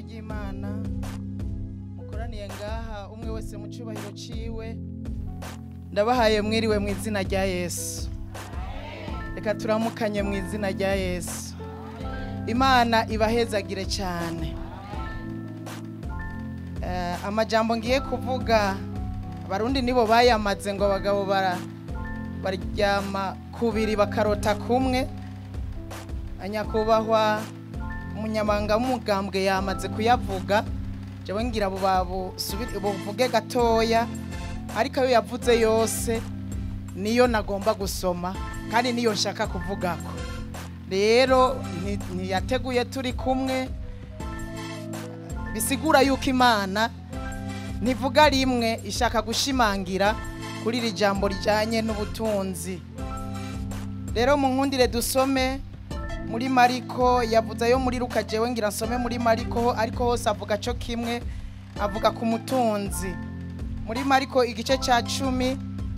ry'imana mukoraniye ngaha umwe wese mu cyubahiro ciwe ndabahaye mwiriwe mu izina rya yesu reka turamukanye mu izina rya yesu imana ibahezagire cyane Eh, amajambo ngiye kuvuga abarundi nibo bayamaze ngo abagabo bara baryama kubiri bakarota kumwe anyakubahwa umunyamanga w'umugambwe yamaze kuyavuga jewe ngira abo babusubire buvuge gatoya ariko ayo yavuze yose niyo nagomba gusoma kandi niyo nshaka kuvugako rero nti- ntiyateguye turi kumwe bisigura yuko imana ntivuga rimwe ishaka gushimangira kuri iri jambo rijyanye n'ubutunzi rero mu nkundire dusome muri mariko yavuze ayo muri ruka jewe ngira nsome muri mariko ariko hose avuga cyo kimwe avuga ku mutunzi muri mariko igice cya cumi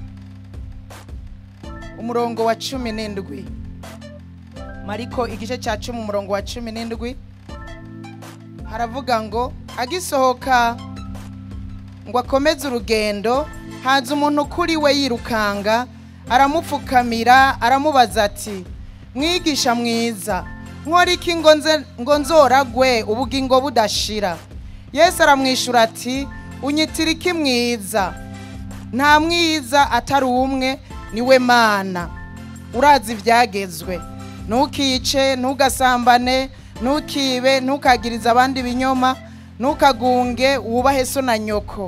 umurongo wa cumi n'indwi mariko igice cya cumi umurongo wa cumi n'indwi haravuga ngo agisohoka ngo akomeze urugendo haza umuntu kuri we yirukanga aramupfukamira aramubaza ati mwigisha mwiza nkora iki ngo nze- ngo nzoragwe ubugingo budashira yesu aramwishyura ati unyitira iki mwiza nta mwiza atari umwe niwe mana urazi ibyagezwe ntukice ntugasambane ntukibe ntukagirize abandi ibinyoma ntukagunge wubahe so na nyoko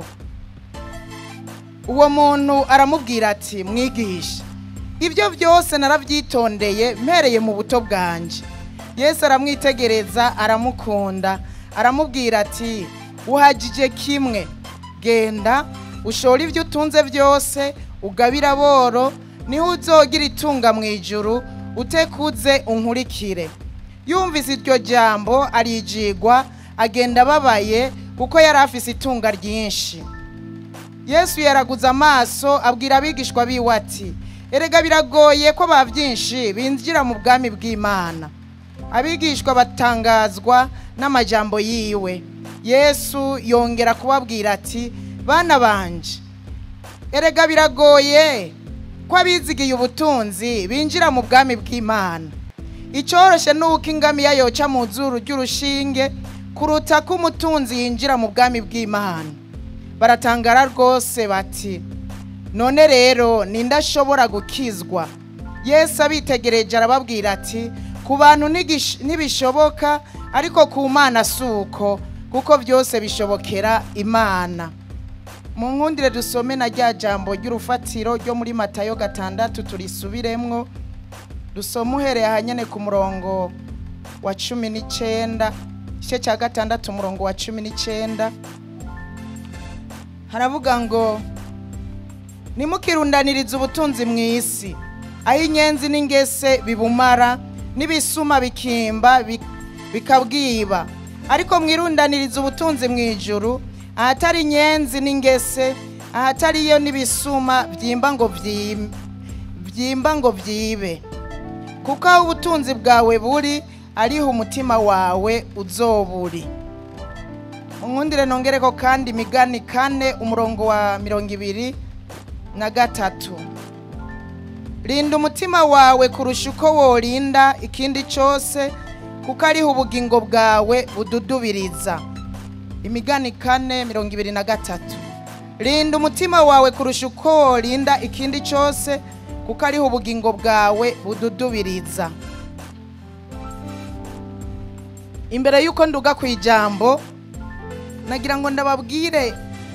uwo muntu aramubwira ati mwigisha ibyo byose narabyitondeye mpereye mu buto bwanjye yesu aramwitegereza aramukunda aramubwira ati uhagije kimwe genda ushore ibyo utunze byose ugabira boro niho uzogira itunga mu ijuru utekuze unkurikire yumvise iryo jambo arijigwa agenda ababaye kuko yari afise itunga ryinshi yesu yaraguze amaso abwira abigishwa biwe ati erega biragoye ko ba byinshi binjira mu bwami bw'imana abigishwa batangazwa n'amajambo yiwe yesu yongera kubabwira ati bana banje erega biragoye ko abizigiye ubutunzi binjira mu bwami bw'imana icyoroshye ni uko ingamiya yoca mu zuru ry'urushinge kuruta ko umutunzi yinjira mu bwami bw'imana baratangara rwose bati none rero ninde ashobora gukizwa yesu abitegereje arababwira ati ku bantu ntigish- ntibishoboka ariko ku mana si uko kuko byose bishobokera imana mu nkundire dusome na rya jambo ry'urufatiro ryo muri matayo gatandatu turisubiremwo dusome uhereye ahanyene ku murongo wa cumi n'icyenda igice cya gatandatu umurongo wa cumi n'icyenda haravuga ngo nimukirundanirize ubutunzi mu isi aho inyenzi n'ingese bibumara n'ibisuma bikimba bi- bikabwiba ariko mwirundanirize ubutunzi mu ijuru ahatari inyenzi n'ingese ahatariyo n'ibisuma byimba ngo byim- byimba ngo byibe kuko aho ubutunzi bwawe buri ariho umutima wawe uzoburi unkundire nongere ko kandi imigani kane umurongo wa mirongo ibiri na gatatu rinda umutima wawe kurusha uko worinda ikindi cyose kuko ariho ubugingo bwawe bududubiriza imigani kane mirongo ibiri na gatatu rinda umutima wawe kurusha uko worinda ikindi cyose kuko ariho ubugingo bwawe bududubiriza imbere y'uko nduga ku ijambo nagira ngo ndababwire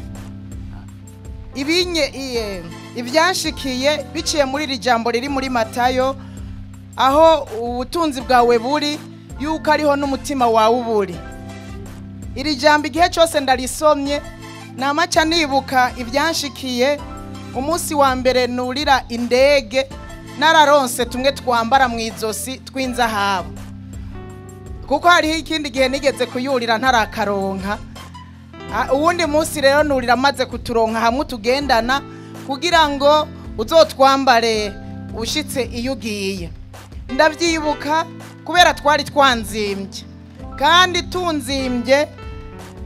ibinye iye ibyashikiye biciye muri iri jambo riri muri matayo aho ubutunzi bwawe buri yuko ariho n'umutima wawe uburi iri jambo igihe cyose ndarisomye namaca nibuka ibyanshikiye umunsi wa mbere nurira indege nararonse tumwe twambara mu izosi tw'inzahabu kuko hariho ikindi gihe nigeze kuyurira ntarakaronka Ah, uwundi munsi rero nurira amaze kuturonka hamwe utugendana kugira ngo uzotwambare ushitse iyo ugiye ndabyibuka kubera twari twanzimbye kandi tunzimbye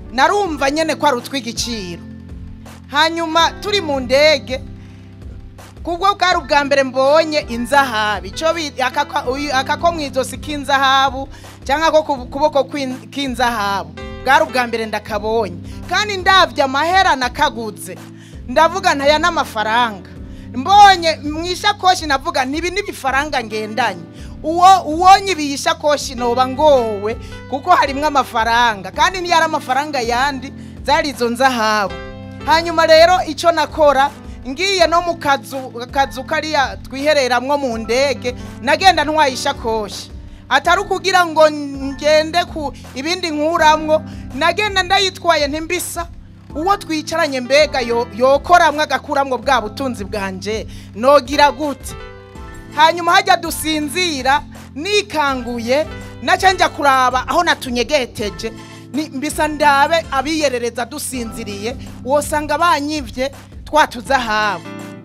narumva nyene ko ari utw'igiciro hanyuma turi mu ndege kubwo bwari ubwa mbere mbonye inzahabu icyo aka ko mu ijosi k'inzahabu cyangwa ko ku kuboko kw'in- k'inzahabu bwari ubwa mbere ndakabonye kandi ndabye amahera nakaguze ndavuga ntaya n'amafaranga mbonye mu ishakoshi navuga ntibi n'ibifaranga ngendanye uwo uwonye ibi ishakoshi noba ngowe kuko harimwo amafaranga kandi niyo ari amafaranga yandi zari izo nzahabu hanyuma rero icyo nakora ngiye no mu kazu kazu kariya twihereramwo mu ndege nagenda ntwaye ishakoshi atari ukugira ngo ngende ku ibindi nkuramwo nagenda ndayitwaye ntimbisa uwo twicaranye mbega yo- yokoramwo agakuramwo bwa butunzi bwanje nogira gute hanyuma hajya dusinzira nikanguye naca njya kuraba aho natunyegeteje ni- mbisa ndabe abiyerereza dusinziriye wosanga banyivye twatuzahabu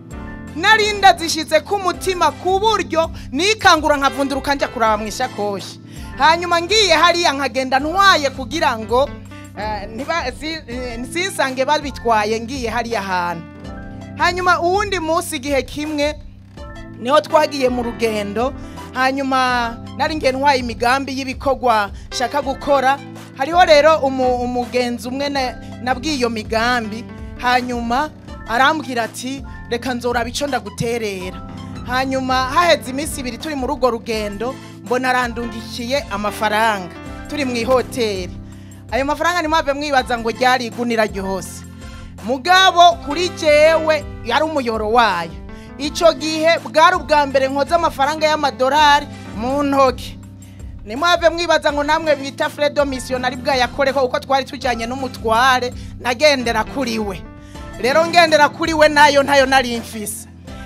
narinda zishize ku mutima ku buryo nikangura nkavunduruka njya kuraba mu ishakoshi hanyuma ngiye hariya nkagenda ntwaye kugira ngo eh, ntiba- si- eh, sinsange babitwaye ngiye hariya hantu hanyuma uwundi munsi igihe kimwe niho twagiye mu rugendo hanyuma nari ngiye ntwaye imigambi y'ibikorwa nshaka gukora hariho rero umu- umugenzi umwe na- nabwiye iyo migambi hanyuma arambwira ati reka nzoraba icyo ndaguterera hanyuma haheze iminsi ibiri turi muri urwo rugendo mbona arandungikiye amafaranga turi mu ihoteli ayo mafaranga ntimwave mwibaza ngo ryari igunira ryose mugabo kuri jewe yari umuyoro wayo icyo gihe bwari ubwa mbere nkoze amafaranga y'amadolari mu ntoki nimwave mwibaza ngo namwe bita fredo misiyonari bwayakoreho uko twari tujyanye n'umutware nagendera kuri we rero ngendera kuri we nayo ntayo nari mfise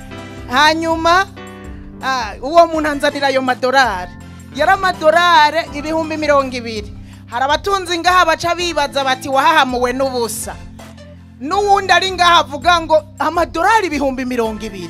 hanyuma ah, uwo muntu anzanira ayo madolari yari amadolari ibihumbi mirongo ibiri hari abatunzi ngaha baca bibaza bati wahahamuwe n'ubusa n'uwundi ari ngaha avuga ngo amadolari ibihumbi mirongo ibiri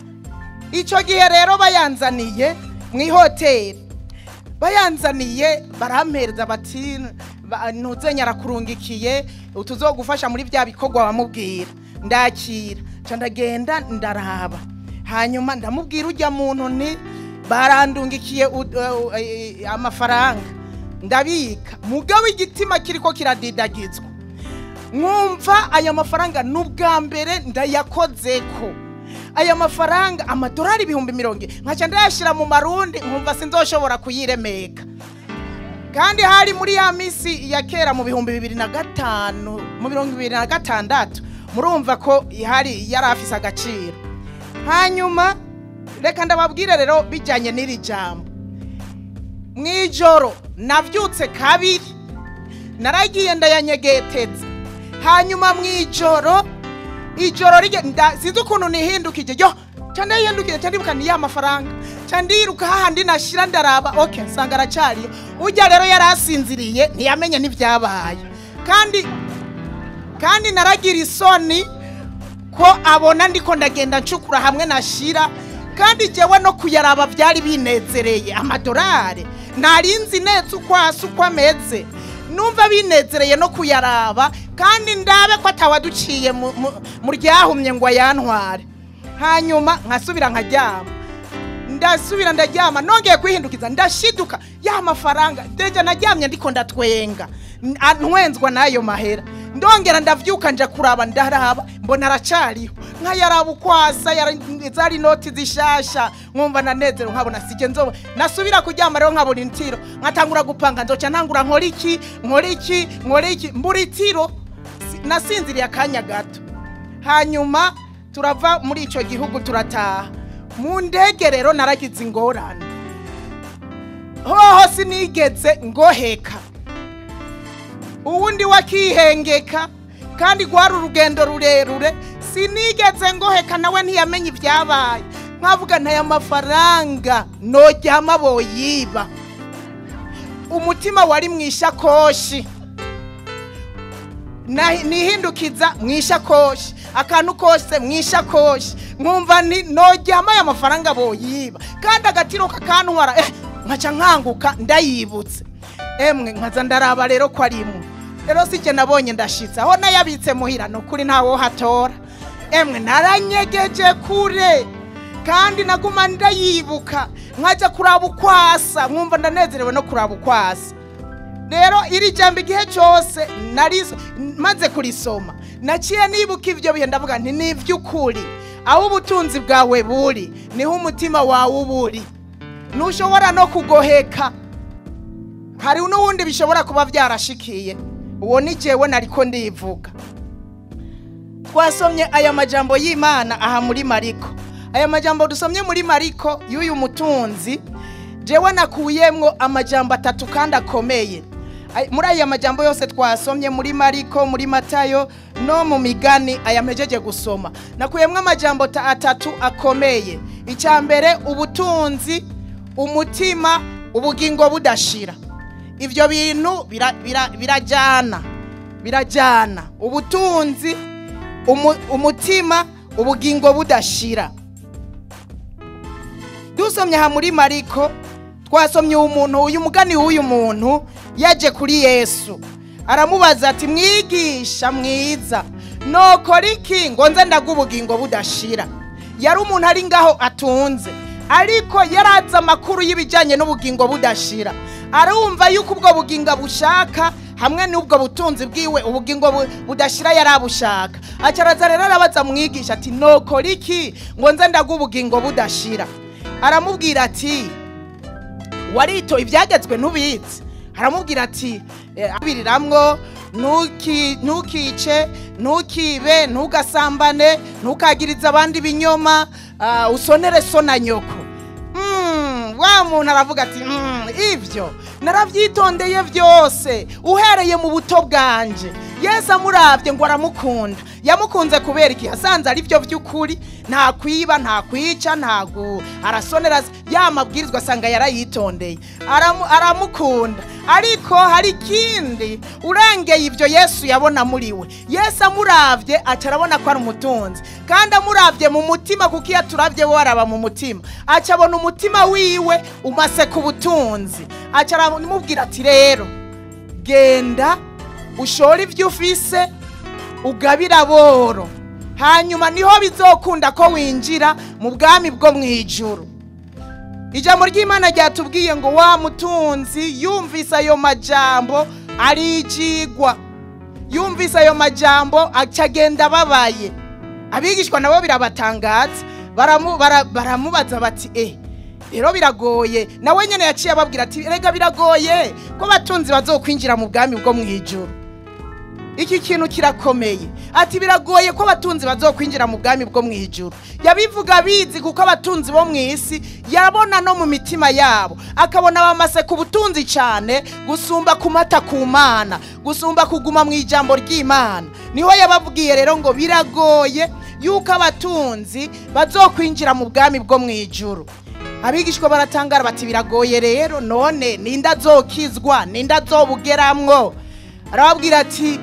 icyo gihe rero bayanzaniye mu ihoteli bayanzaniye barampereza bati ba- ntuzenya arakurungikiye tuzogufasha muri bya bikorwa wamubwira ndakira nca ndagenda ndaraba hanyuma ndamubwira ujya muntu nti barandungikiye u- u- eh, amafaranga ndabika mugabo igitima kiriko kiradidagizwa nkumva aya mafaranga ni ubwa mbere ndayakozeko aya mafaranga amadolari ibihumbi mirongo ine nkaca ndayashyira mu marundi nkumva sinzoshobora kuyiremeka kandi hari muri ya minsi ya kera mu bihumbi bibiri na gatanu mu mirongo ibiri na gatandatu murumva ko hari yari afise agaciro hanyuma reka ndababwire rero bijyanye n'iri jambo mu ijoro nabyutse kabiri naragiye ndayanyegeteza hanyuma mu ijoro ijoro rige nda- sinzi ukuntu nihindukije yo ca ndayihindukije ca ndibuka ni ya mafaranga ca ndiruka hahandi nashira ndaraba ok nsanga aracariyo ujya rero yari asinziriye ntiyamenye n'ibyabaye kandi kandi naragira isoni ko abona ndiko ndagenda ncukura hamwe nashira kandi jewe no kuyaraba byari binezereye amadolari narinzi neza uko hasi uko ameze numva binezereye no kuyaraba kandi ndabe ko atawaduciye mu- mu- mu ryahumye ngo ayantware hanyuma nkasubira nkaryama ndasubira ndaryama nongeye kwihindukiza ndashiduka ya mafaranga deja naryamye ndiko ndatwenga N- a- ntwenzwa n'ayo mahera ndongera ndavyuka nja kuraba ndaraba mbona aracariho nkayaraba ukwasa yara- zari inoti zishasha nkumva nanezero nkabona sije nzoba nasubira kuryama rero nkabona intiro nkatangura gupanga nzoca ntangura nkora iki nkora iki nkora iki mbura itiro Si- nasinziriye akanya gato hanyuma turava muri icyo gihugu turataha mu ndege rero naragize ingorane hoho sinigeze ngoheka uwundi wakihengeka kandi rwari urugendo rurerure sinigeze ngoheka nawe ntiyamenye ibyabaye nkavuga ntaya mafaranga nojyama boyiba umutima wari mu ishakoshi Na- nihindukiza mu ishakoshi akantu kose mu ishakoshi nkumva ni nojyama aya mafaranga boyiba kandi agatiro kakantwara eh nkaca nkanguka ndayibutse emwe nkaza ndaraba rero ko ari imwe rero si jye nabonye ndashitse aho nayabitse muhira ni ukuri ntawo hatora emwe naranyegeje kure kandi naguma ndayibuka nkajya kuraba ukwasa nkumva ndanezerewe no kuraba ukwasa rero iri jambo igihe cyose narizo maze kurisoma naciye nibuka ibyo bihe ndavuga nti ni iby'ukuri aho ubutunzi bwawe buri niho umutima wawe uba uri ntushobora no kugoheka hari n'ubundi bishobora kuba byarashikiye uwo ni jyewe nariko ndivuga twasomye aya majambo y'imana aha muri mariko aya majambo dusomye muri mariko y'uyu mutunzi jewe nakuyemwo amajambo atatu kandi akomeye Ay- muri aya majambo yose twasomye muri mariko muri matayo no mu migani aya mpejeje gusoma nakuyemwo amajambo ta- atatu akomeye icya mbere ubutunzi umutima ubugingo budashira ibyo bintu bira- bira- birajyana birajyana ubutunzi umu- umutima ubugingo budashira dusomye aha muri mariko twasomye umuntu uyu mugani w'uyu muntu yaje kuri yesu aramubaza ati mwigisha mwiza nokora iki ngo nze ndaga ubugingo budashira yari umuntu ari ngaho atunze ariko yarazi amakuru y'ibijyanye n'ubugingo budashira arumva yuko ubwo bugingo bushaka hamwe n'ubwo butunzi bwiwe ubugingo bu- budashira yari abushaka acaraza rero arabaza mwigisha ati nokora iki ngo nze ndaga ubugingo budashira aramubwira ati warito ibyagezwe ntubitse aramubwira ati eh, abiriramwo ntuki- ntukice ntukibe ntugasambane ntukagirize abandi ibinyoma ah, usonere so na nyoko Mm, wa muntu aravuga ati "Mm, ibyo narabyitondeye byose uhereye mu buto bwanje yesu amurabye ngo aramukunda yamukunze kubera iki yasanze ari byo by'ukuri nta kwiba nta kwica nta gu arasonera ya mabwirizwa asanga yarayitondeye Aramu- aramukunda ariko hari ikindi urengeye ibyo yesu yabona muri we yesu amurabye aca arabona ko ari umutunzi kandi amurabye mu mutima kuko iyo aturabye we araba mu mutima aca abona umutima wiwe umase ku butunzi aca aramubwira ati rero genda ushore ibyo ufise ugabira boro hanyuma niho bizokunda ko winjira mu bwami bwo mu ijuru ijambo ry'imana ryatubwiye ngo wa mutunzi yumvise ayo majambo arijigwa yumvise ayo majambo acagenda ababaye abigishwa nabo birabatangaza baramu- bara- baramubaza bati eh rero biragoye nawe nyine yaciye ababwira ati rega biragoye ko abatunzi bazokwinjira mu bwami bwo mu ijuru iki kintu kirakomeye ati biragoye ko abatunzi bazokwinjira mu bwami bwo mu ijuru yabivuga bizi kuko abatunzi bo mu isi yabona no mu mitima yabo akabona bamase ku butunzi cyane gusumba kumata ku mana gusumba kuguma mu ijambo ry'imana niho yababwiye rero ngo biragoye yuko abatunzi bazokwinjira mu bwami bwo mu ijuru abigishwa baratangara bati biragoye rero none ninde azokizwa ninde azobugeramwo arababwira ati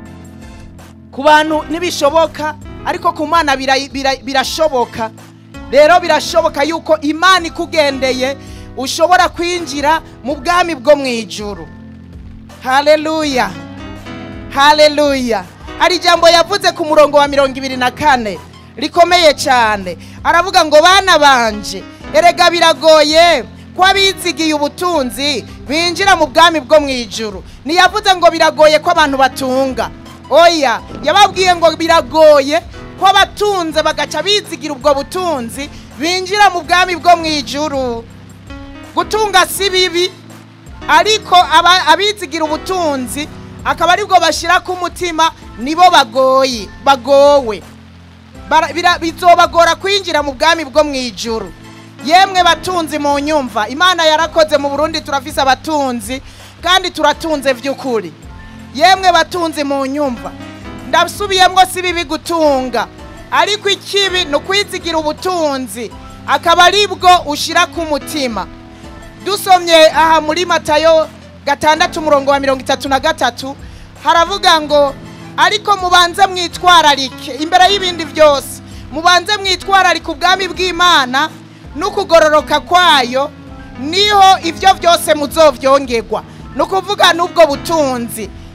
ku bantu ntibishoboka ariko ku mana bira- bira- birashoboka rero birashoboka yuko imana ikugendeye ushobora kwinjira mu bwami bwo mu ijuru haleluya haleluya hari ijambo yavuze ku murongo wa mirongo ibiri na kane rikomeye cyane aravuga ngo bana banje erega biragoye ko abizigiye ubutunzi binjira mu bwami bwo mu ijuru ntiyavuze ngo biragoye ko abantu batunga oya yababwiye ngo biragoye ko abatunze bagaca bizigira ubwo butunzi binjira mu bwami bwo mu ijuru gutunga si bibi ariko aba- abizigira ubutunzi akaba aribwo bashyira ku mutima nibo bagoye bagowe Bara- bira- bizobagora kwinjira mu bwami bwo mu ijuru yemwe batunzi mu nyumva imana yarakoze mu burundi turafise abatunzi kandi turatunze by'ukuri yemwe batunzi mu nyumva ndasubiyemo si bibi gutunga ariko ikibi ni ukwizigira ubutunzi akaba aribwo ushyira ku mutima dusomye aha muri matayo gatandatu umurongo wa mirongo itatu na gatatu haravuga ngo ariko mubanze mwitwararike imbere y'ibindi byose mubanze mwitwararike ubwami bw'imana n'ukugororoka kwayo niho ibyo byose muzobyongerwa ni ukuvuga n'ubwo butunzi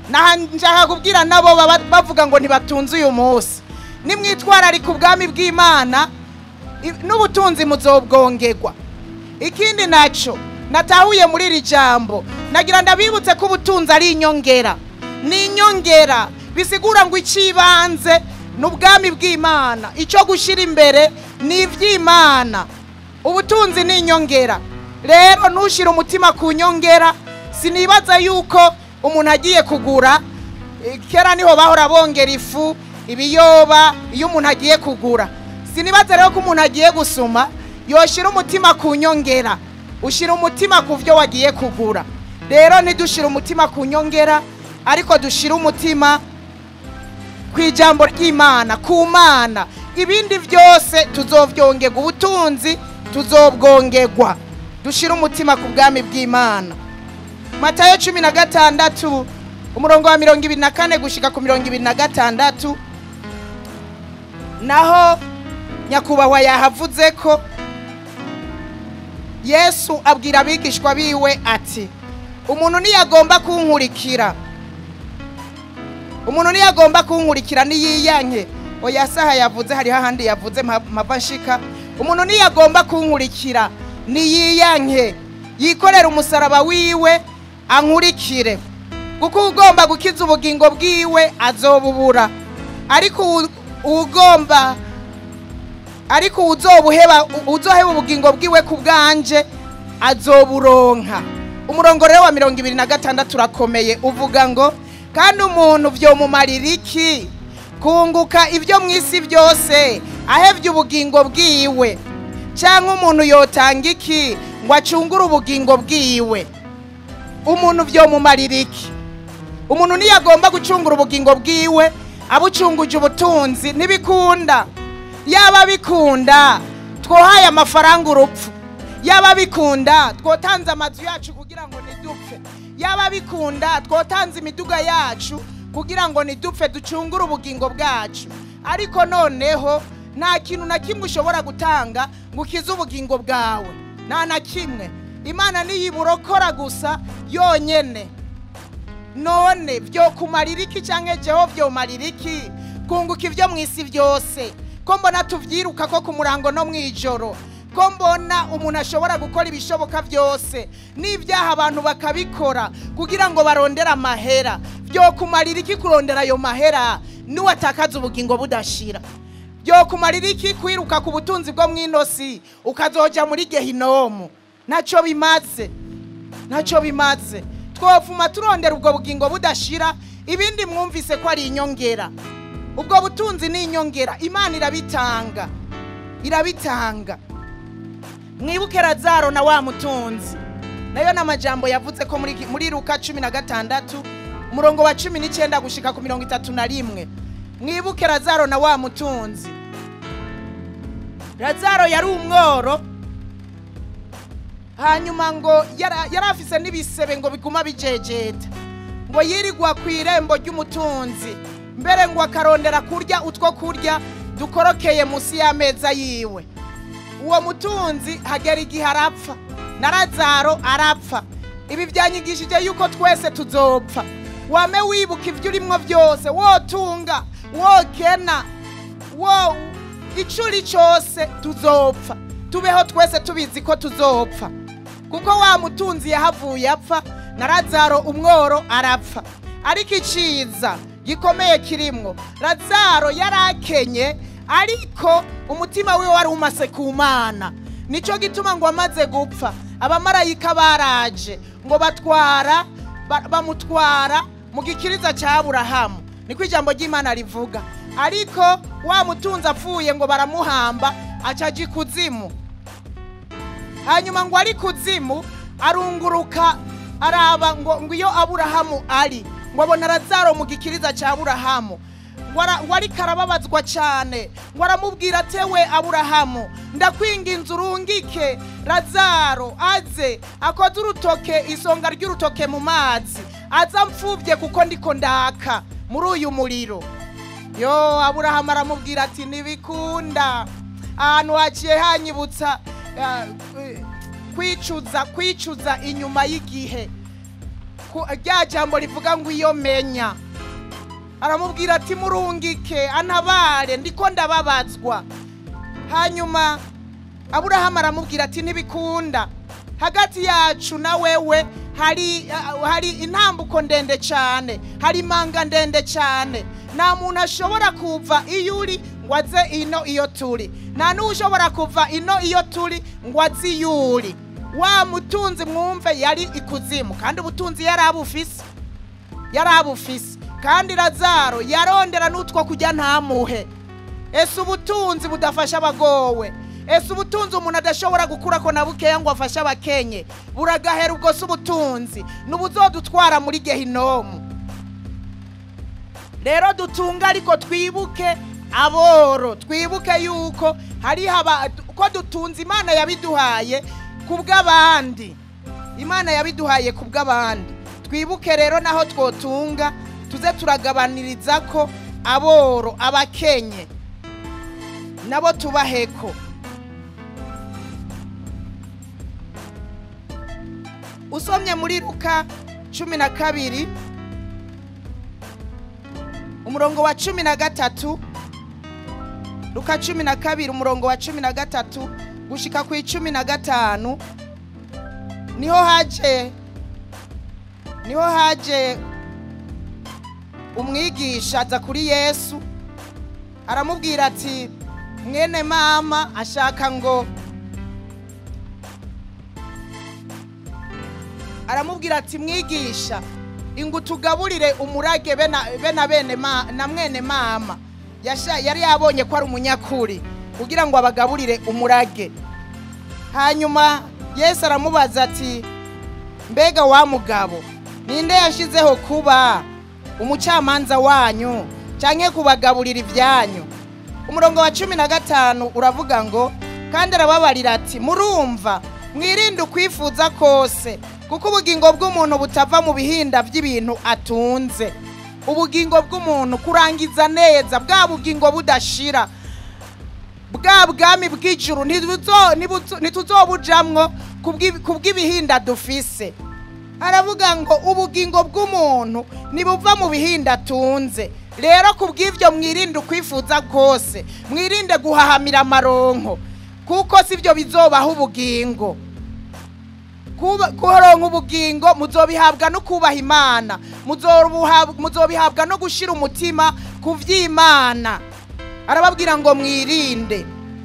naha nshaka kubwira nabo baba bavuga ngo ntibatunze uyu munsi nimwitwararika ubwami bw'imana i- n'ubutunzi muzobwongerwa ikindi naco natahuye muri iri jambo nagira ndabibutse ko ubutunzi ari inyongera ni inyongera bisigura ngo icibanze ni ubwami bw'imana icyo gushyira imbere ni iby'imana ubutunzi ni inyongera rero ntushyire umutima ku nyongera sinibaza yuko umuntu agiye kugura eh, kera niho bahora bongera ifu ibiyoba iyo umuntu agiye kugura sinibaza rero ko umuntu agiye gusuma yoshyira umutima ku nyongera ushyira umutima ku byo wagiye kugura rero ntidushyire umutima ku nyongera ariko dushyire umutima ku ijambo ry'imana ku mana ibindi byose tuzobyongerwa ubutunzi tuzobwongerwa dushyire umutima ku bwami bw'imana matayo cumi na gatandatu umurongo wa mirongo ibiri na kane gushyika ku mirongo ibiri na gatandatu naho nyakubahwa yahavuze ko yesu abwira abigishwa biwe ati umuntu niyagomba kunkurikira umuntu niyagomba kunkurikira niyiyanke oya saha yavuze hariho ahandi yavuze mpa- mpava nshika umuntu niyagomba kunkurikira niyiyanke yikorera umusaraba wiwe ankurikire kuko ugomba gukiza ubugingo bwiwe azobubura ariko uwu- uwugomba ariko uzobuheba uzoheba ubugingo bwiwe ku bwanje azoburonka umurongo rero wa mirongo ibiri na gatandatu urakomeye uvuga ngo kandi umuntu vyomumarira iki kunguka ibyo mu isi byose ahevye ubugingo bwiwe cyangwa umuntu yotanga iki ngo acungure ubugingo bwiwe umuntu vyomumarira iki umuntu niyo agomba gucungura ubugingo bwiwe abucunguje ubutunzi ntibikunda yaba bikunda twohaye amafaranga urupfu yaba bikunda twotanze amazu yacu kugira ngo ntidupfe yaba bikunda twotanze imiduga yacu kugira ngo ntidupfe ducungure ubugingo bwacu ariko noneho nta kintu na kimwe ushobora gutanga ngo ukize ubugingo bwawe nta na kimwe imana niyiburokora gusa yonyene none byo kumarira iki cyangwa jeho byomarira iki kunguka ibyo mu isi byose ko mbona tubyiruka ko ku murango no mu ijoro ko mbona umuntu ashobora gukora ibishoboka byose n'ibyaha abantu bakabikora kugira ngo barondere amahera byo kumarira iki kurondera ayo mahera n'uwatakaza ubugingo budashira byo kumarira iki kwiruka ku butunzi bwo mu inosi ukazoja muri gehinomu ntacyo bimaze ntacyo bimaze twopfuma turondera ubwo bugingo budashira ibindi mwumvise ko ari inyongera ubwo butunzi ni inyongera imana irabitanga irabitanga mwibuke razaro na wa mutunzi nayo ni amajambo yavuze ko muri, muri luka cumi na gatandatu umurongo wa cumi n'icyenda gushika ku mirongo itatu na rimwe mwibuke razaro na wa mutunzi razaro yari umworo hanyuma ngo yara- yari afise n'ibisebe ngo biguma bijejeta ngo yirigwa ku irembo ry'umutunzi mbere ngo akarondera kurya utwo kurya dukorokeye munsi y'ameza yiwe uwo mutunzi hagera igihe arapfa na razaro arapfa ibi byanyigishije yuko twese tuzopfa wame wibuka ibyo urimo byose wotunga wokena wo icyo uri cyose tuzopfa tubeho twese tubizi ko tuzopfa kuko wa mutunzi yahavuye apfa na razaro umworo arapfa ariko iciza gikomeye kirimwo razaro yari akenye ariko umutima wiwe wari umase ku mana nicyo gituma ngo amaze gupfa abamarayika baraje ngo batwara ba- bamutwara mu gikiriza cya aburahamu niko ijambo ry'imana rivuga ariko wa mutunzi apfuye ngo baramuhamba acaja ikuzimu hanyuma ngo ari kuzimu arunguruka araba ngo ngo iyo aburahamu ari ngo abona razaro mu gikiriza cya aburahamu ngo ara- ngo ariko arababazwa cyane ngo aramubwira atewe aburahamu ndakwinginze urungike razaro aze akoze urutoke isonga ry'urutoke mu mazi aza mfubye kuko ndiko ndaka muri uyu muriro yo aburahamu aramubwira ati ntibikunda ahantu haciye hanyibutsa ah, eh, kwicuza kwicuza inyuma y'igihe ku- rya jambo rivuga ngo iyo menya aramubwira ati murungike antabare ndiko ndababazwa hanyuma aburahamu aramubwira ati ntibikunda hagati yacu na wewe hari ah, hari intambuko ndende cyane hari imanga ndende cyane nta muntu ashobora kuva iyo uri ngo aze ino iyo turi nta n'ushobora kuva ino iyo turi ngo aze iyo uri wa mutunzi mwumve yari ikuzimu kandi ubutunzi yari abufise yari abufise kandi razaro yarondera n'utwo kujya ntamuhe ese ubutunzi budafasha abagowe ese ubutunzi umuntu adashobora gukura ko na bukeya ngo afashe abakenye buragahera ubwo si ubutunzi n'ubuzodutwara muri gehinomu rero dutunga ariko twibuke aboro twibuke yuko hariho aba ko dutunze imana yabiduhaye ku bw'abandi imana yabiduhaye ku bw'abandi twibuke rero naho twotunga tuze turagabaniriza ko aboro abakenye nabo tubaheko usomye muri luka cumi na kabiri umurongo wa cumi na gatatu luka cumi na kabiri umurongo wa cumi na gatatu gushika ku icumi na gatanu niho haje niho haje umwigisha aza kuri yesu aramubwira ati mwene mama ashaka ngo aramubwira ati mwigisha ingu tugaburire umurage be na- be na bene ma- na mwene mama Yasha- yari yabonye ko ari umunyakuri kugira ngo abagaburire umurage hanyuma yesu aramubaza ati mbega wa mugabo ninde yashyizeho kuba umucamanza wanyu cyangwa kubagaburira ibyanyu umurongo wa cumi na gatanu uravuga ngo kandi arababarira ati murumva mwirinde ukwifuza kose kuko ubugingo bw'umuntu butava mu bihinda by'ibintu atunze ubugingo bw'umuntu kurangiza neza bwa bugingo budashira bwa bwami bw'ijuru ntibuzo- ntibuzo- ntituzobujamwo kubw'i- kubw'ibihinda dufise aravuga ngo ubugingo bw'umuntu nibuva mu bihinda atunze rero ku bw'ibyo mwirinde ukwifuza kose mwirinde guhahamira amaronko kuko si byo bizobaho ubugingo Kuba- kuronka ubugingo muzobihabwa no kubaha imana Muzobuhab- muzobihabwa no gushyira umutima ku by'imana arababwira ngo mwirinde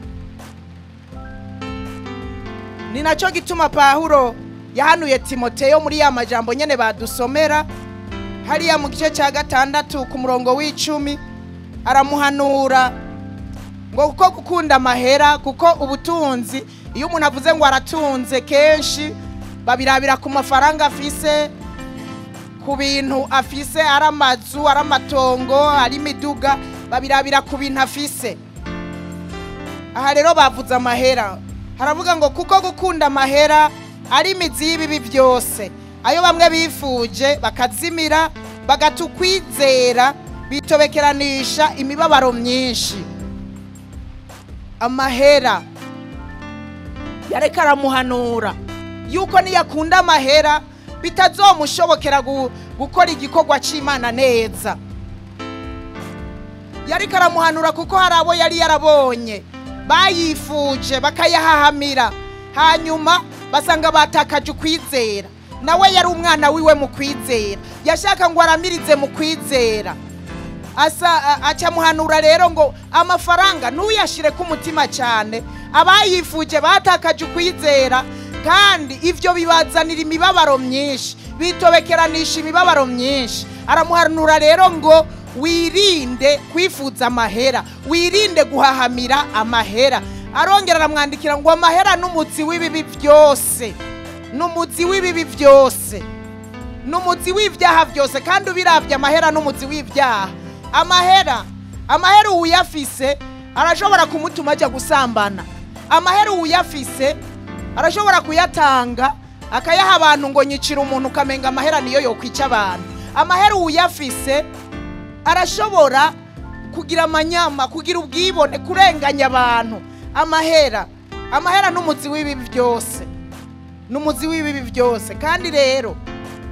ni nacyo gituma pahuro yahanuye timoteyo muri ya majambo nyene badusomera hariya mu gice cya gatandatu ku murongo w'icumi aramuhanura ngo kuko gukunda amahera kuko ubutunzi iyo umuntu avuze ngo aratunze kenshi babirabira ku mafaranga afise ku bintu afise ari amazu ari amatongo ari imiduga babirabira ku bintu afise aha rero bavuze amahera haravuga ngo kuko gukunda amahera ari imizi y'ibibi byose ayo bamwe bifuje bakazimira bagata ukwizera bitobekeranisha imibabaro myinshi amahera yareka aramuhanura yuko niyakunda amahera bitazomushobokera gu- gukora igikorwa cy'imana neza yariko aramuhanura kuko hari abo yari yarabonye bayifuje bakayahahamira hanyuma basanga batakaje ukwizera nawe yari umwana wiwe mu kwizera yashaka ngo aramirize mu kwizera asa a- acamuhanura rero ngo amafaranga ntuyashire ku mutima cyane abayifuje batakaje ukwizera kandi ivyo bibazanira imibabaro myinshi bitobekeranisha imibabaro myinshi aramuhanura rero ngo wirinde kwifuza amahera wirinde guhahamira amahera arongera aramwandikira ngo amahera n'umuzi w'ibibi byose n'umuzi w'ibibi byose n'umuzi w'ibyaha byose kandi ubiravye amahera n'umuzi w'ibyaha amahera amahera uwuyafise arashobora kumutuma ajya gusambana amahera uwuyafise arashobora kuyatanga akayaha abantu ngo nyicira umuntu ukamenga amahera niyo yokwica abantu amahera uwuyafise arashobora kugira amanyama kugira ubwibone kurenganya abantu amahera amahera n'umuzi w'ibibi byose n'umuzi w'ibibi byose kandi rero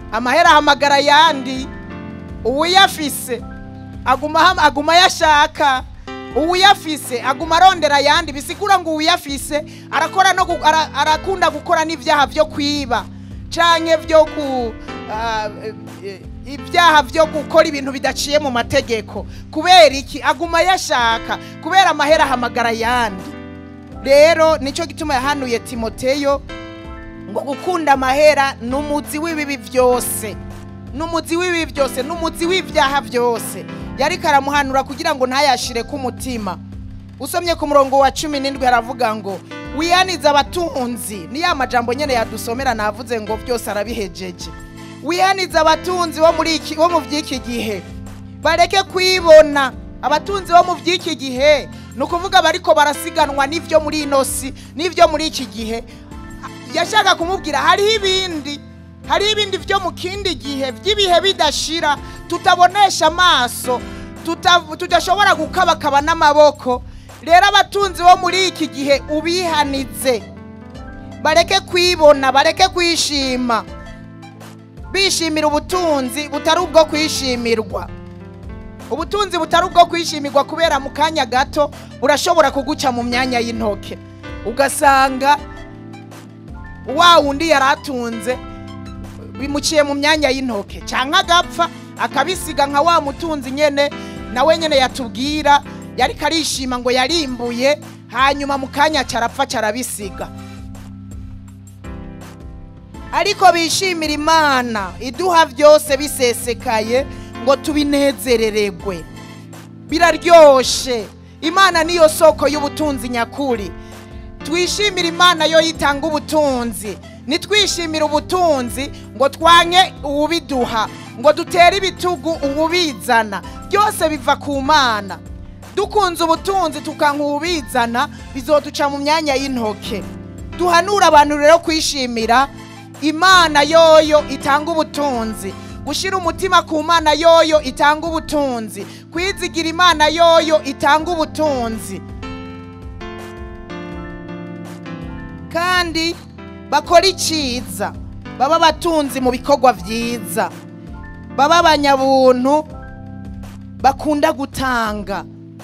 amahera ahamagara ayandi uwuyafise aguma ham- aguma yashaka uwuyafise aguma arondera ayandi bisigura ngo uwuyafise arakora no gu- ara- arakunda gukora n'ivyaha vyo kwiba canke vyo ku ah, eh, eh, ibyaha vyo gukora ibintu bidaciye mu mategeko kubera iki aguma yashaka kubera amahera ahamagara ayandi rero nico gituma yahanuye timoteyo ngo gukunda amahera ni umuzi w'ibibi byose ni umuzi w'ibibi byose ni umuzi w'ibyaha byose yariko aramuhanura kugira ngo ntayashire ku mutima usomye ku murongo wa cumi n'indwi haravuga ngo wiyanize abatunzi ni ya majambo nyene yadusomera navuze ngo byose arabihejeje wiyanize abatunzi bo muri iki bo mu by'iki gihe bareke kwibona abatunzi bo mu by'iki gihe ni ukuvuga bariko barasiganwa n'ivyo muri ino si n'ivyo muri iki gihe yashaka kumubwira hariho ibindi hariho ibindi byo mu kindi gihe by'ibihe bidashira tutabonesha amaso tuta- tudashobora gukabakaba n'amaboko rero abatunzi bo muri iki gihe ubihanize bareke kwibona bareke kwishima bishimira ubutunzi butari ubwo kwishimirwa ubutunzi butari ubwo kwishimirwa kubera mu kanya gato burashobora kuguca mu myanya y'intoke ugasanga wa wundi yari atunze bimuciye mu myanya y'intoke cyangwa agapfa akabisiga nka wa mutunzi nyene nawe nyene yatubwira yariko arishima ngo yarimbuye hanyuma mu kanya carapfa carabisiga ariko bishimira imana iduha byose bisesekaye ngo tubinezerererwe biraryoshe imana niyo soko y'ubutunzi nyakuri twishimire imana yo yitanga ubutunzi nitwishimire ubutunzi ngo twanke uwubiduha ngo dutere ibitugu uwubizana byose biva ku mana dukunze ubutunzi tukanka uwubizana bizoduca mu myanya y'intoke duhanura abantu rero kwishimira imana yoyo itanga ubutunzi gushyira umutima ku mana yoyo itanga ubutunzi kwizigira imana yoyo itanga ubutunzi kandi bakora icyiza baba abatunzi mu bikorwa byiza baba abanyabuntu bakunda gutanga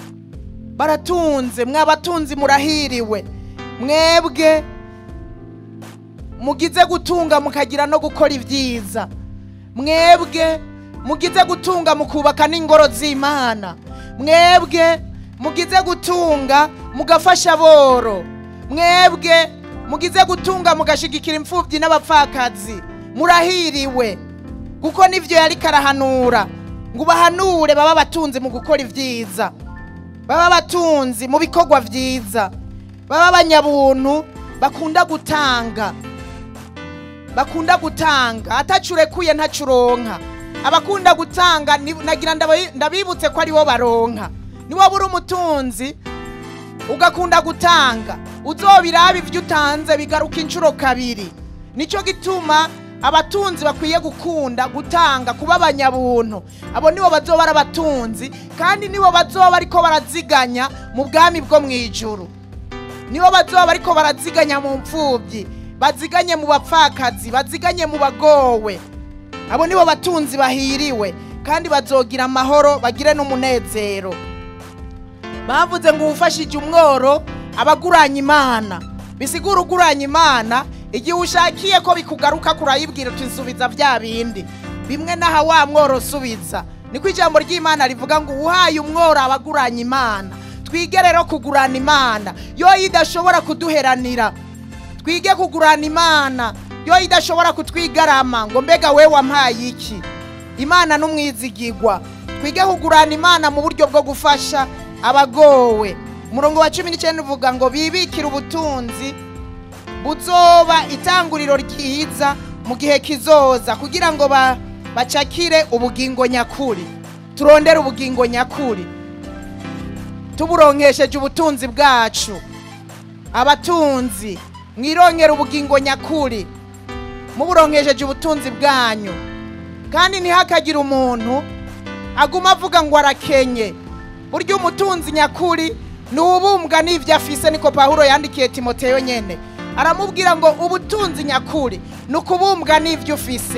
baratunze mwabatunzi murahiriwe mwebwe mugize gutunga mukagira no gukora ibyiza mwebwe mugize gutunga mukubaka n'ingoro z'imana mwebwe mugize gutunga mugafasha aboro mwebwe mugize gutunga mugashigikira imfubyi n'abapfakazi murahiriwe kuko nivyo yariko arahanura ngo ubahanure baba abatunzi mu gukora ibyiza baba abatunzi mu bikorwa byiza baba abanyabuntu bakunda gutanga bakunda gutanga atacurekuye ntacuronka abakunda gutanga ni- nagira ndabi- ndabibutse ko aribo baronka niwo buri umutunzi ugakunda gutanga uzobiraba ibyo utanze bigaruka inshuro kabiri nicyo gituma abatunzi bakwiye gukunda gutanga kuba abanyabuntu abo nibo bazoba ari abatunzi kandi nibo bazoba ariko baraziganya mu bwami bwo mu ijuru nibo bazoba bariko baraziganya mu mfubyi baziganye mu bapfakazi baziganye mu bagowe abo nibo batunzi bahiriwe kandi bazogira amahoro bagire n'umunezero bavuze ngo uwufashije umworo abaguranye imana bisigura uguranye imana igihe ushakiye ko bikugaruka kurayibwira uti nsubiza bya bindi bimwe n'aha wa mworo usubiza niko ijambo ry'imana rivuga ngo uhaye umworo abaguranye imana twige rero kugurana imana yo idashobora kuduheranira twige kugurana imana yo idashobora kutwigarama ngo mbega we wampaye iki imana n'umwizigigwa twige kugurana imana mu buryo bwo gufasha abagowe umurongo wa cumi n'icyenda uvuga ngo bibikire ubutunzi buzoba itanguriro ryiza mu gihe kizoza kugira ngo ba- bacakire ubugingo nyakuri turondere ubugingo nyakuri tuburonkesheje ubutunzi bwacu abatunzi mwironkera ubugingo nyakuri muburonkesheje ubutunzi bwanyu kandi ntihakagire umuntu aguma avuga ngo arakenye burya umutunzi nyakuri ni ubumbwa n'ibyo afise niko pawulo yandikiye timoteyo nyene aramubwira ngo ubutunzi nyakuri ni ukubumbwa n'ibyo ufise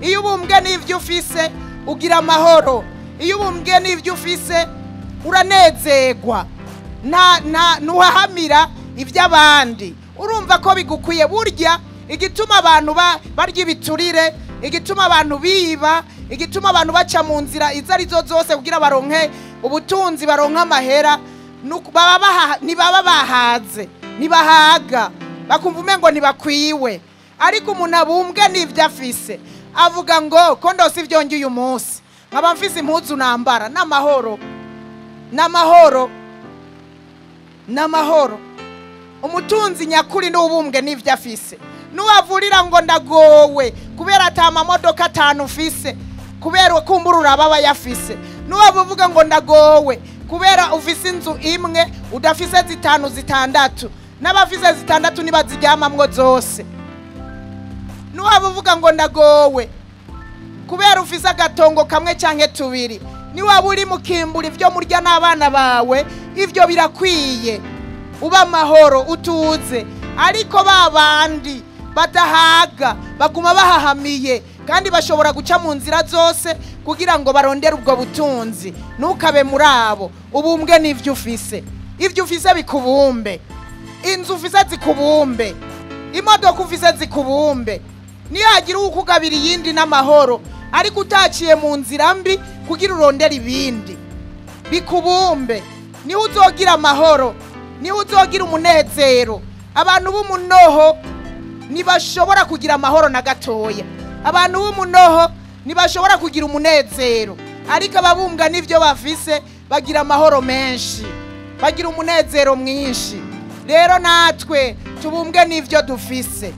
iyo ubumbwe n'ibyo ufise ugira amahoro iyo ubumbwe n'ibyo ufise uranezerwa nta nta ntuhahamira iby'abandi urumva ko bigukwiye burya igituma abantu ba- barya ibiturire igituma abantu biba igituma abantu baca mu nzira izo ari zo zose kugira baronke ubutunzi baronke amahera nuko baba baha- ntibaba bahaze ntibahaga bakumva umengo ntibakwiwe ariko umuntu abumbwe n'ibyo afise avuga ngo ko ndose ibyonge uyu munsi nkaba mfise impuzu nambara n'amahoro n'amahoro n'amahoro umutunzi nyakuri n'ubumbwe n'ibyo afise nuwavurira ngo ndagowe kubera ata amamodoka atanu ufise kubera kumbura uraba aba yafise nuwaba uvuga ngo ndagowe kubera ufise inzu imwe udafise zitanu zitandatu n'abafise zitandatu ntibaziryamamwo zose nuwaba uvuga ngo ndagowe kubera ufise agatongo kamwe canke tubiri niwaba uri mukimbura ivyo murya n'abana bawe ivyo birakwiye uba amahoro utuze ariko ba bandi badahaga baguma bahahamiye kandi bashobora guca mu nzira zose kugira ngo barondere ubwo butunzi ntukabe muri abo ubumbwe n'ivyo ufise ivyo ufise bikubumbe inzu ufise zikubumbe imodoka ufise zikubumbe niyo hagira uwukugabira iyindi n'amahoro ariko utaciye mu nzira mbi kugira urondere ibindi bikubumbe niho uzogira amahoro niho uzogira umunezero abantu b'umunoho ntibashobora kugira amahoro na gatoya abantu b'umunoho ntibashobora kugira umunezero ariko ababumbwa n'ibyo bafise bagira amahoro menshi bagira umunezero mwinshi rero natwe tubumbwe n'ibyo dufise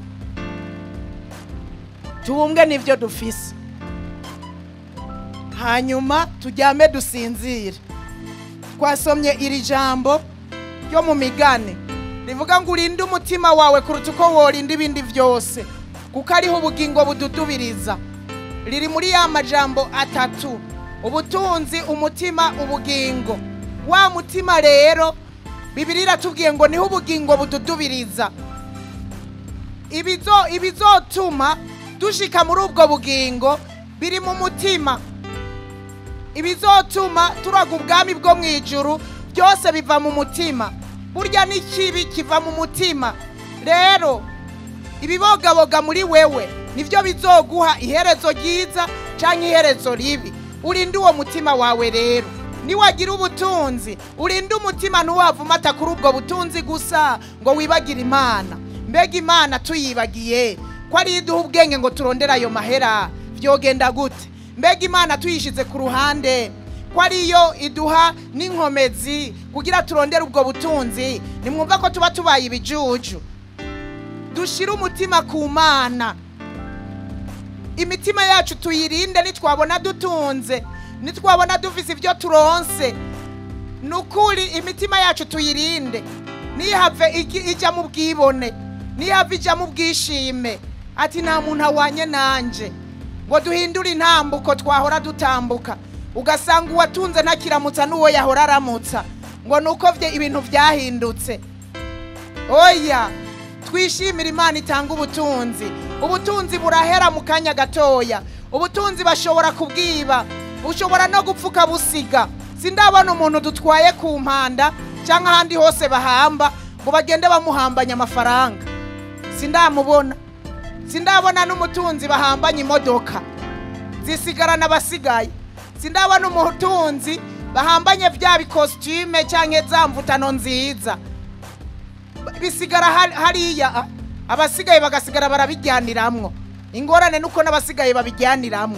tubumbwe n'ibyo dufise hanyuma turyame dusinzire twasomye iri jambo ryo mu migani rivuga ngo urinde umutima wawe kuruta uko worinda ibindi byose kuko ariho ubugingo bududubiriza riri muri ya majambo atatu ubutunzi umutima ubugingo wa mutima rero bibiri iratubwiye ngo niho ubugingo bududubiriza ibizo ibizotuma dushika muri ubwo bugingo biri mu mutima ibizotuma turaga ubwami bwo mu ijuru byose biva mu mutima burya n'ikibi kiva mu mutima rero ibibogaboga muri wewe nibyo bizoguha iherezo ryiza cyangwa iherezo ribi urinde uwo mutima wawe rero niwagira ubutunzi urinde umutima ntuwavumata kuri ubwo butunzi gusa ngo wibagire imana mbega imana tuyibagiye ko ariyo iduha ubwenge ngo turondere ayo mahera byogenda gute mbega imana tuyishyize ku ruhande ko ariyo iduha n'inkomezi kugira turondere ubwo butunzi nimwumva ko tuba tubaye ibijuju dushyire umutima ku mana imitima yacu tuyirinde nitwabona dutunze nitwabona dufise ibyo turonse ni ukuri imitima yacu tuyirinde ntihave igi- ijya mu bwibone ntihave ijya mu bwishime ati nta muntu awanye nanjye ngo duhindure intambuko twahora dutambuka ugasanga uwatunze ntakiramutsa n'uwo yahora aramutsa ngo ni uko bye ibintu byahindutse oya twishimire imana itanga ubutunzi ubutunzi burahera mu kanya gatoya ubutunzi bashobora kubwiba ushobora no gupfuka busiga sindabona umuntu dutwaye ku mpanda cyangwa ahandi hose bahamba ngo bagende bamuhambanya amafaranga sindamubona sindabona n'umutunzi bahambanye imodoka zisigarana abasigaye sindabona umutunzi bahambanye bya bikositime cyangwa za mvutano nziza bisigara hari- hariya ah, abasigaye bagasigara barabijyaniramwo ingorane nuko n'abasigaye babijyaniramwo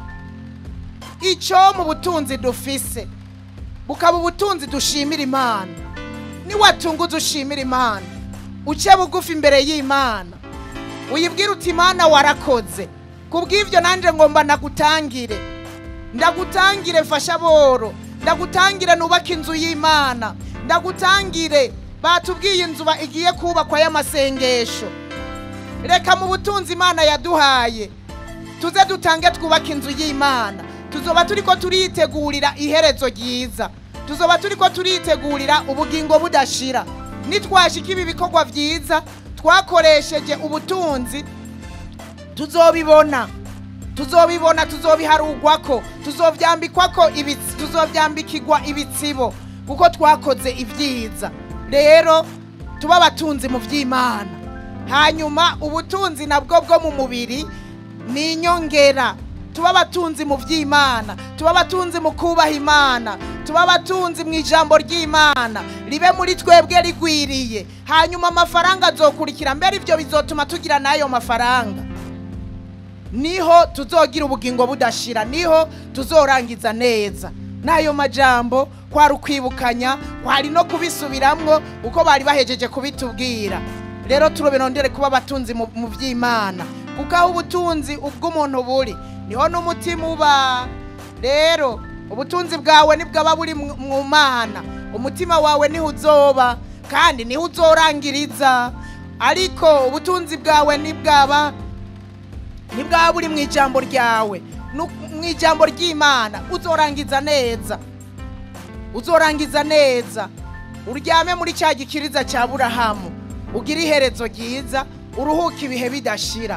icyo mu butunzi dufise bukaba ubutunzi dushimira imana niwatunguza ushimira imana uce bugufi imbere y'imana uyibwire uti imana warakoze kubw'ibyo nanjye ngomba ndagutangire ndagutangire mfasha boro ndagutangire nubake inzu y'imana ndagutangire batubwiye inzu ba- igiye kubakwa y'amasengesho reka mu butunzi imana yaduhaye tuze dutange twubake inzu y'imana tuzoba turi ko turitegurira iherezo ryiza tuzoba turi ko turitegurira ubugingo budashira nitwashika ibi bikorwa byiza twakoresheje ubutunzi tuzobibona tuzobibona tuzobiharugwa ko tuzovyambikwa ko ibitsi- tuzovyambikirwa ibitsibo kuko twakoze ibyiza rero tuba abatunzi mu by'imana hanyuma ubutunzi nabwo bwo mu mubiri ni inyongera tuba abatunzi mu by'imana tuba abatunzi mu kubaha imana tuba abatunzi mu ijambo ry'imana ribe muri twebwe rigwiriye hanyuma amafaranga azokurikira mbere ibyo bizotuma tugira n'ayo mafaranga niho tuzogira ubugingo budashira niho tuzorangiza neza n'ayo majambo kwari ukwibukanya kwari no kubisubiramwo uko bari bahejeje kubitubwira rero turobirondere kuba abatunzi mu mu by'imana kuko aho ubutunzi ubw'umuntu buri niho n'umutima uba rero ubutunzi bwawe nibwaba buri mu mu mana umutima wawe niho uzoba kandi niho uzorangiriza ariko ubutunzi bwawe nibwaba nibwaba buri mu ijambo ryawe nu- mu ijambo ry'imana uzorangiza neza uzorangiza neza uryame muri cya gikiriza cya burahamu ugire iherezo ryiza uruhuke ibihe bidashira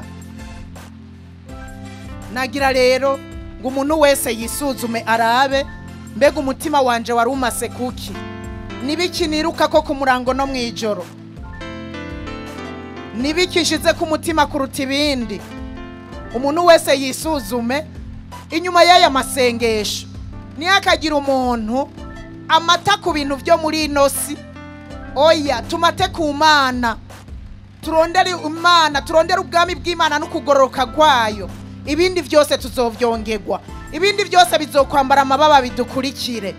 nagira rero ngo umuntu wese yisuzume arabe mbega umutima wanje wari umase kuki nibiki niruka ko ku murango no mu ijoro nibiki nshize ku mutima kuruta ibindi umuntu wese yisuzume inyuma y'aya masengesho ntihakagire umuntu amata ku bintu byo muri ino si oya tumate ku mana turondere imana turondere ubwami bw'imana n'ukugororoka kwayo ibindi byose tuzovyongerwa ibindi byose bizokwambara amababa bidukurikire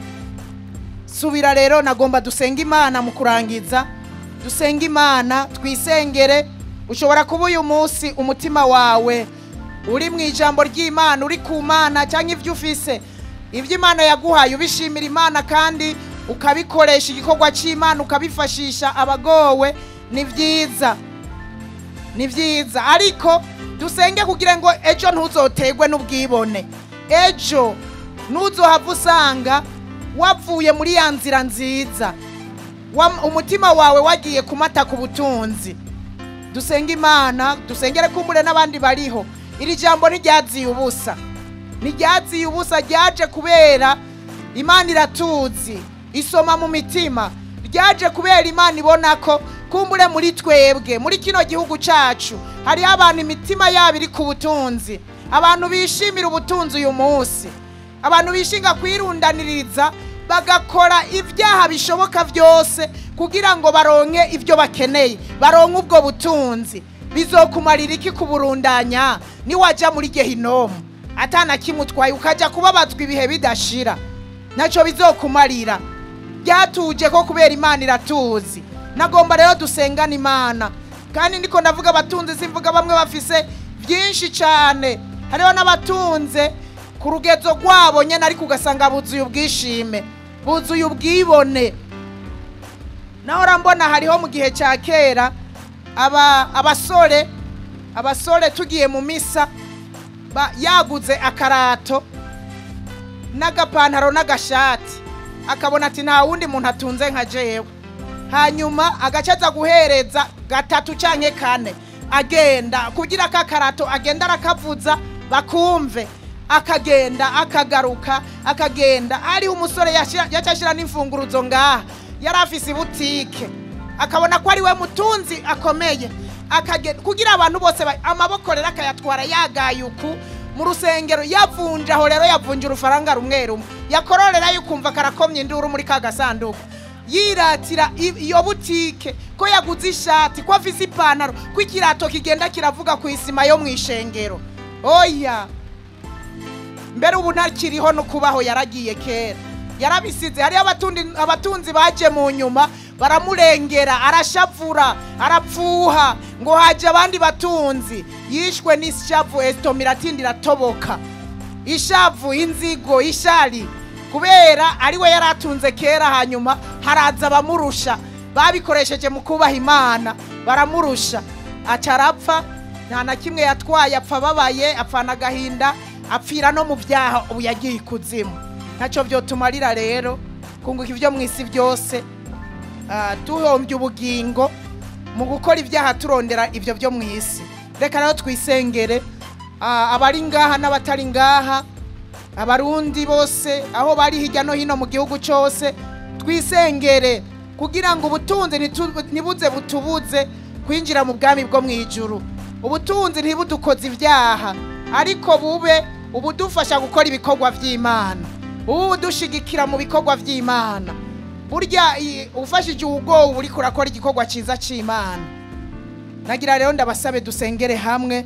subira rero nagomba dusenga imana mu kurangiza dusenga imana twisengere ushobora kuba uyu munsi umutima wawe uri mu ijambo ry'imana uri ku mana cyangwa ibyo ufise ibyo imana yaguhaye ubishimira imana kandi ukabikoresha igikorwa cy'imana ukabifashisha abagowe ni byiza ni byiza ariko dusenge kugira ngo ejo ntuzotegwe n'ubwibone ejo ntuzohava usanga wavuye muri ya nzira nziza Wa- umutima wawe wagiye kumata ku butunzi dusenge imana dusengere kumbure n'abandi bariho iri jambo ntiryaziye ubusa ntiryaziye ubusa ryaje kubera imana iratuzi isoma mu mitima ryaje kubera imana ibona ko kumbure muri twebwe muri kino gihugu cyacu hariho abantu imitima yabo iri ku butunzi abantu bishimira ubutunzi uyu munsi abantu bishinga kwirundaniriza bagakora ibyaha bishoboka byose kugira ngo baronke ibyo bakeneye baronke ubwo butunzi bizokumarira iki kuburundanya niwajya muri gehinomu atana kimutwaye ukajya kubabazwa ibihe bidashira ntacyo bizokumarira byatuje ko kubera imana iratuzi nagomba rero dusengana imana kandi niko ndavuga abatunzi simvuga bamwe bafise byinshi cyane hariho n'abatunze ku rugezo rwabo nyine ariko ugasanga buzuye ubwishime buzuye ubwibone naho mbona hariho mu gihe cya kera aba abasore abasore tugiye mu misa ba- yaguze akarato n'agapantaro n'agashati akabona ati nta wundi muntu atunze nka jewe hanyuma agace aza guhereza gatatu cyangwa kane agenda kugira ka karato agenda arakavuza bakumve akagenda akagaruka akagenda hariho umusore yacyashyira n'imfunguruzo ngaha yari afise ibutike akabona ko ari we mutunzi akomeye akagenda kugira abantu bose ba- amaboko rero akayatwara yagaye uku mu rusengero yavunja aho rero yavunja urufaranga rumwe rumwe yakororera yukumva karakomye induru muri ka gasanduku yiratira i- iyo butike ko yaguze ishati ko afise ipantaro ko ikirato kigenda kiravuga ku isima yo mu ishengero oya mbere ubu ntakiriho no kubaho yaragiye kera yarabisize hariyo abatundi- abatunzi baje mu nyuma baramurengera arashavura arapfuha ngo haje abandi batunzi yishwe n'ishavu esitoma iratinda iratoboka ishavu inzigo ishari kubera ari we yari atunze kera hanyuma haraza abamurusha babikoresheje mu kubaha imana baramurusha aca arapfa nta na kimwe yatwaye apfa ababaye apfana agahinda apfira no mu byaha ubu yagiye ikuzimu ntacyo byotumarira rero kunguka ibyo mu isi byose ah, duhombye ubugingo mu gukora ibyaha turondera ibyo byo mu isi reka rero twisengere ah, abari ngaha n'abatari ngaha abarundi bose aho bari hirya no hino mu gihugu cyose twisengere kugira ngo ubutunzi ntitu- ntibuze butubuze kwinjira mu bwami bwo mu ijuru ubutunzi ntibudukoze ibyaha ariko bube ubudufasha gukora ibikorwa by'imana ubu budushigikira mu bikorwa by'imana burya i- ufashije uwugowe uba uriko urakora igikorwa cyiza cy'imana nagira rero ndabasabe dusengere hamwe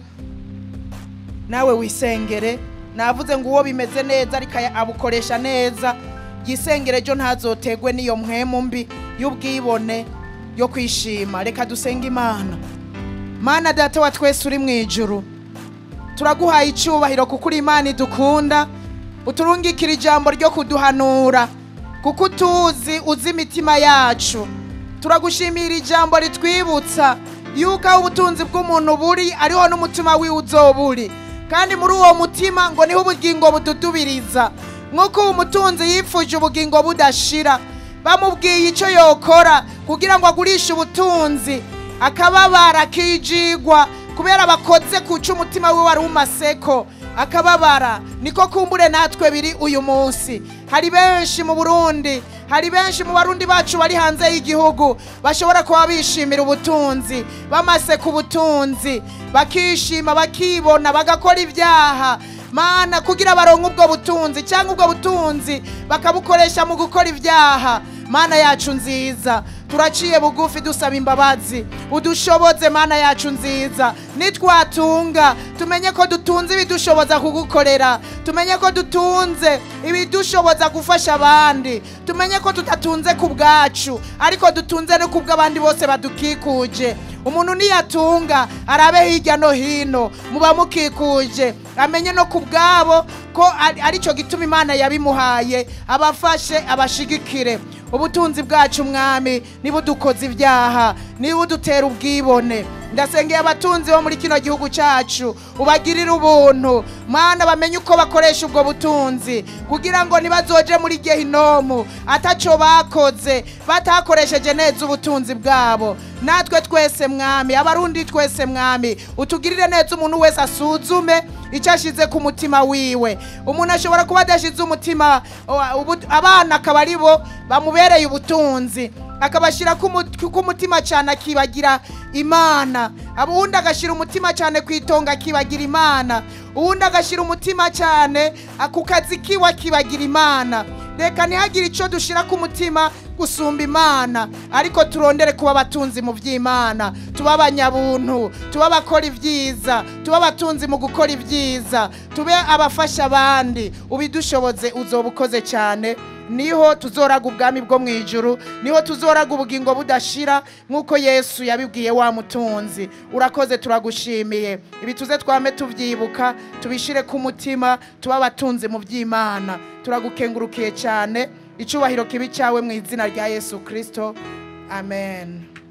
nawe wisengere navuze ngo uwo bimeze neza ariko aya- abukoresha neza yisengere ejo ntazotegwe n'iyo mpwemu mbi y'ubwibone yo kwishima reka dusenge imana mana data wa twese uri mu ijuru turaguhaye icyubahiro kuko uri imana idukunda uturungikira ijambo ryo kuduhanura kuko utuzi uzi imitima yacu turagushimira ijambo ritwibutsa yuko aho ubutunzi bw'umuntu buri ariho n'umutima wiwe uzoba uri kandi muri uwo mutima ngo niho ubugingo bududubiriza nk'uko uwo mutunzi yifuje ubugingo budashira bamubwiye icyo yokora kugira ngo agurishe ubutunzi akababara akijigwa kubera bakoze kuca umutima we wari umaseko akababara niko kumbure natwe biri uyu munsi hari benshi mu burundi hari benshi mu barundi bacu bari hanze y'igihugu bashobora kuba bishimira ubutunzi bamase ku butunzi bakishima bakibona bagakora ibyaha mana kugira baronke ubwo butunzi cyangwa ubwo butunzi bakabukoresha mu gukora ibyaha mana yacu nziza turaciye bugufi dusaba imbabazi udushoboze mana yacu nziza nitwatunga tumenye ko dutunze ibidushoboza kugukorera tumenye ko dutunze ibidushoboza gufasha abandi tumenye ko tudatunze ku bwacu ariko dutunze no ku bw'abandi bose badukikuje umuntu niyatunga arabe hirya no hino muba mukikuje amenye no ku bwabo ko ari- aricyo gituma imana yabimuhaye abafashe abashigikire ubutunzi bwacu mwami niba udukoze ibyaha niba udutera ubwibone ndasengeye abatunzi bo muri kino gihugu cyacu ubagirire ubuntu mana bamenye uko bakoresha ubwo butunzi kugira ngo nibazoje muri gehinomu ataco bakoze batakoresheje neza ubutunzi bwabo natwe twese mwami abarundi twese mwami utugirire neza umuntu wese asuzume icyo ashize ku mutima wiwe umuntu ashobora kuba adashize umutima o- ubu- abana akaba ari bo bamubereye ubutunzi akabashyira ku mu- ku mutima cyane akibagira imana uwundi agashyira umutima cyane ku itongo akibagira imana uwundi agashyira umutima cyane a- ku kazi kiwe akibagira imana reka ntihagire icyo dushyira ku mutima gusumba imana ariko turondere kuba abatunzi mu by'imana tuba abanyabuntu tuba abakora ibyiza tuba abatunzi mu gukora ibyiza tube abafasha abandi ubidushoboze uzoba ukoze cyane niho tuzoraga ubwami bwo mu ijuru niho tuzoraga ubugingo budashira nk'uko yesu yabibwiye wa mutunzi urakoze turagushimiye ibi tuze twame tubyibuka tubishire ku mutima tuba abatunzi mu by'imana turagukengurukiye cyane icyubahiro kibi cyawe mu izina rya yesu kirisito amen